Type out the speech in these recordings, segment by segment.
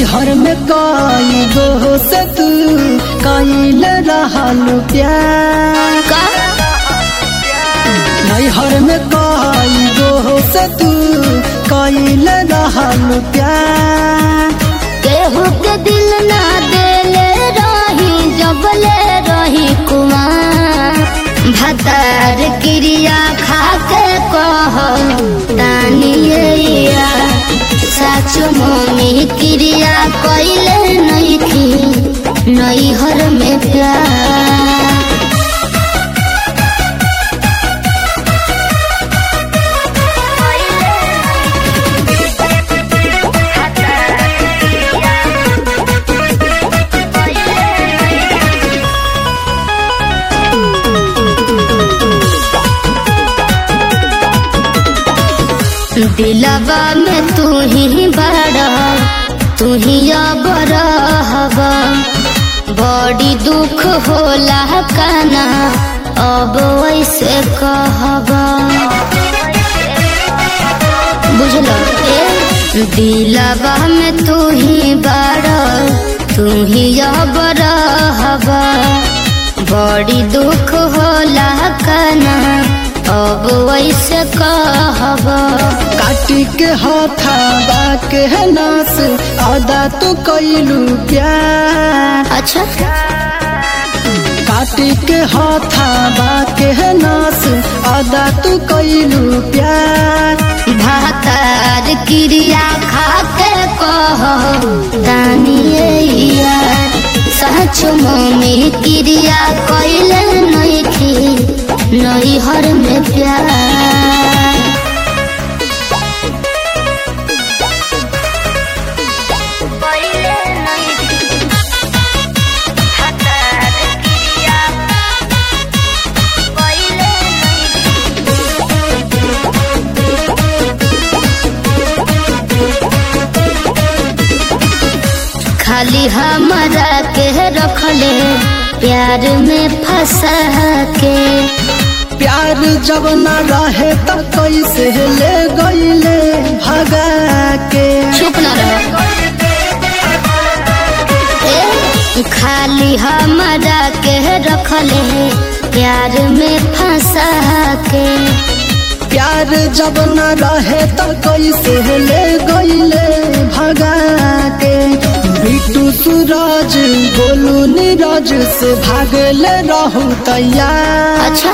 नैहर में कई गो से तू कैल रहल प्यार का नैहर में कई गो से तू कैल रहल प्यार केहू के दिल ना देले रही जबले रही कुमार भतार क्रिया खा के कह तानिया सच मम्मी क्रिया कैले नहीं थी नैहर में प्यार दिलवा में तू ही बड़ा तू ही अब रहबा बड़ी दुख होला काना अब वैसे कहबा बुझल ए दिलवा में तू ही बड़ा तू ही अब रहबा बड़ी दुख होला काना अब वैसे कहबा काटी के हथाबा के नास आदा तू कैलू प्यार अच्छा काटी के हथाबा के नास आदा तू कैलू प्यार भातार क्रिया खा के कह दानिए यार सच मम्मी क्रिया कैले नहीं थी नैहर में प्यार खाली हमारा के रखले प्यार में फंसा के प्यार जब न रहे त कैसे ले गईले भगा के चुप न रहो ए, खाली हमारा के रखले प्यार में फंसा के प्यार जब न रहे त कैसे ले गईले भगा के बिटू सूरज गोलू नीरज से भागले रहू तैयार अच्छा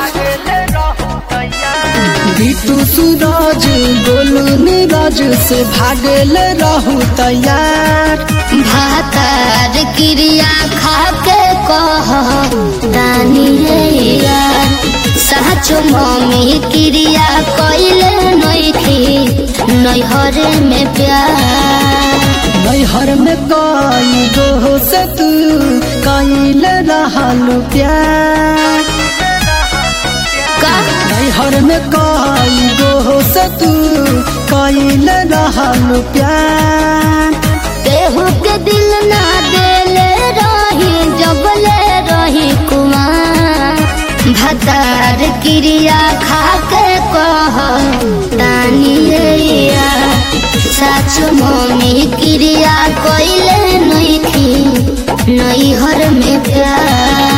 बिटू सूरज गोलू नीरज से भागले रहू तैयार भातार क्रिया खा के कह दानिए यार सच मम्मी क्रिया कैले नहीं थी नैहरे में प्यार नैहर में कई गो से तू कैल रहल प्यार का नैहर में कई गो से तू कैल रहल प्यार केहू के दिल ना देले रही जबले रही कुमार भतार क्रिया खा के कह दानिए यार सच मम्मी क्रिया कैले नहीं थी नैहर में प्यार